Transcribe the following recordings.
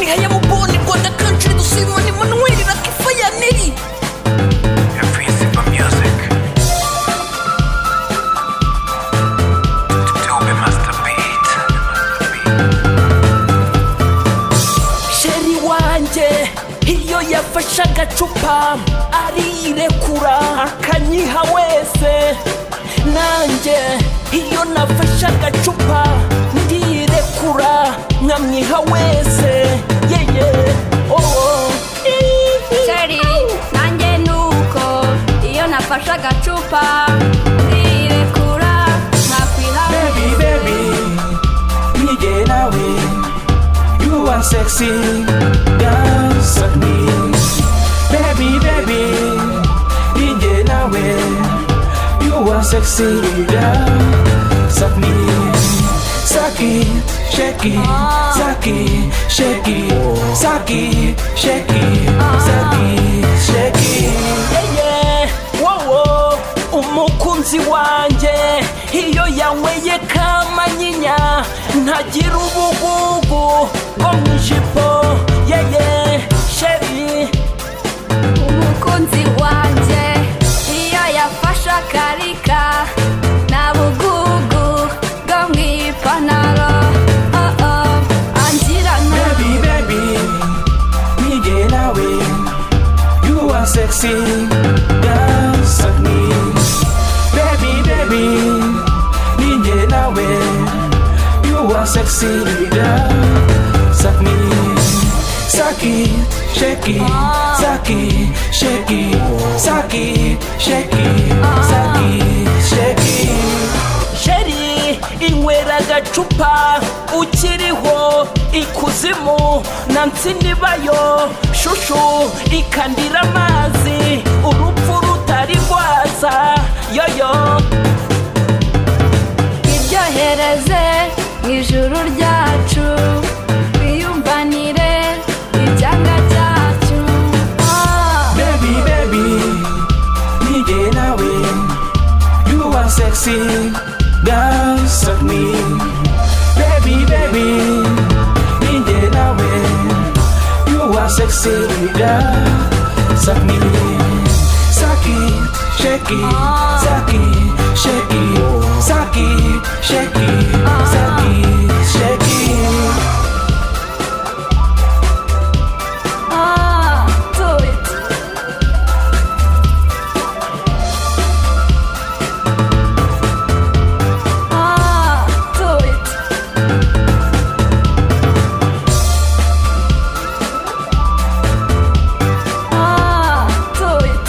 hayabugoni rwanda kantri dusimoni manuweli rakifayaneri sheri wanjye iyo yafashe agacupa arirekura akanyiha wese nanjye iyo nafashe agacupa ndirekura nkamwiha wese yeye owo sheri nanjye nuko iyo nafashe agacupa ndirekura ntakwiha Baby, baby, when you get away, you are sexy, dance with me. Baby, baby, when you get away, you are sexy, dance with me. Suck it, shake it, suck it, shake it, suck it, shake it, suck it, shake it. yeye wowo umukunzi wanjye iyo yanyweye kamanyinya ntagira ubugugu bwo mu ijipo yeye sheri umukunzi wanjye iyo yafashe akarika nta bugugu bwo mu ipantaro oh oh angira nabi Baby, baby, me get away. You are sexy, dance with me. Baby, baby, me get away. You are sexy, dance with me. Suck it, shake it, suck it, shake it, suck it, shake it, suck it, shake it. sheri inywera agacupa ukiriho ikuzimu na nsinibayo shushu ikandira amazi urupfu rutari rwaza yoyo iryohereze mu ijuru ryacu twiyumvanire icyanga cyacu Ah, Baby, baby, me get away. You are sexy, dance with me. Baby, baby, me get away. You are sexy, dance with me. Suck it, shake it, suck it, shake it, suck it, shake it, suck it, shake it. ah, do it. Ah, do it. Ah, do it.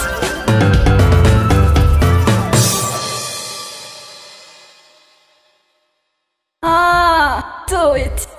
Ah, do it.